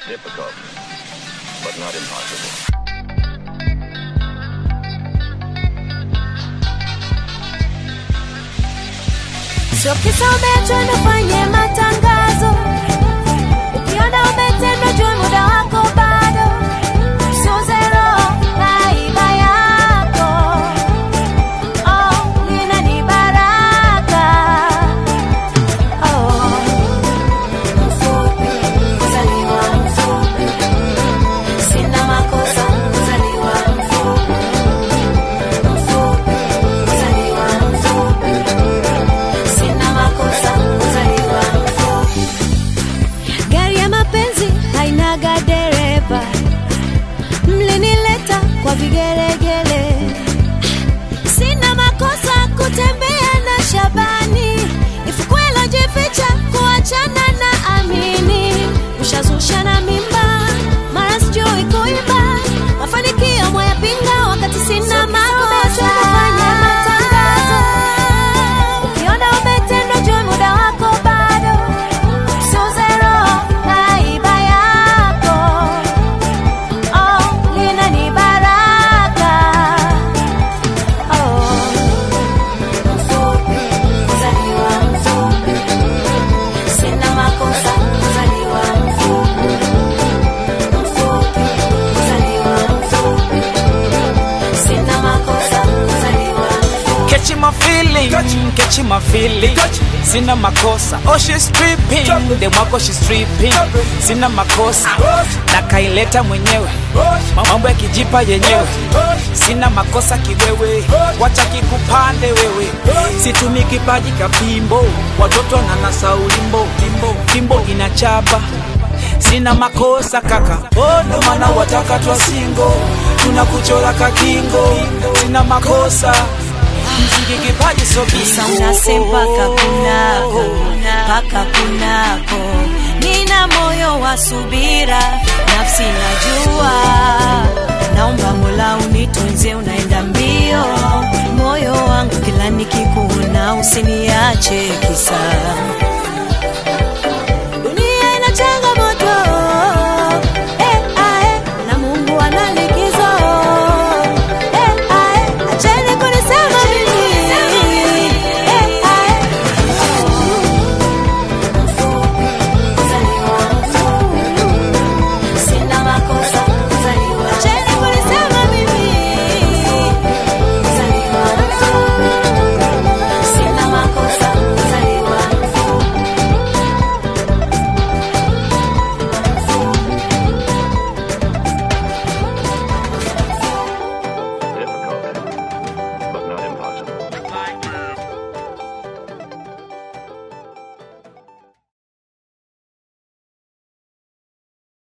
Difficult, but not impossible. Sio kisa umeachwa nifanye matangazo, ukiona umetendwa jua muda wako bado, sio zero na iba yako oh, lina ni baraka oh. Mfupi, kuzaliwa mfupi, sina makosa kuzaliwa mfupi, mfupi, kuzaliwa mfupi sina makosa kuzaliwa mfupi. Gari ya mapenzi hainaga dereva, mlinileta kwa vigelegele. Sina makosa kutembea na Shabani, ifukwela jificha kuachana na Amini. Ushazusha na mimba, mara sijui kuimba, mafanikio mwayapinga wakati sina makosa. Fanya matangazo Ukiona umetendwa jua muda wako bado, sio zero na iba yako oh, lina ni baraka oh. Mfupi, kuzaliwa mfupi, sina makosa kuzaliwa mfupi, mfupi, kuzaliwa mfupi, sina makosa kuzaliwa mfupi. Catching my feeling, catching my feeling. Sina makosa, oh she's stripping, dem wako she's stripping. Sina makosa, na kaileta mwenyewe, mambo ya kijipa yenyewe. Sina makosa kiwewe, wacha kikupande wewe. Situmi kipaji kapimbo, watoto na nasa ulimbo, fimbo, fimbo inachapa. Sina makosa kaka, oh ndo maana wataka twa singo, tunakuchora kakingo. Sina makosa mziki kipaji so Sasa bingo. unasema paka kunako, paka kunako. Nina moyo wa subira, nafsi najua. Naomba Mola unitunze, unaenda mbio. Moyo wangu kila nikikuona, usiniache kisa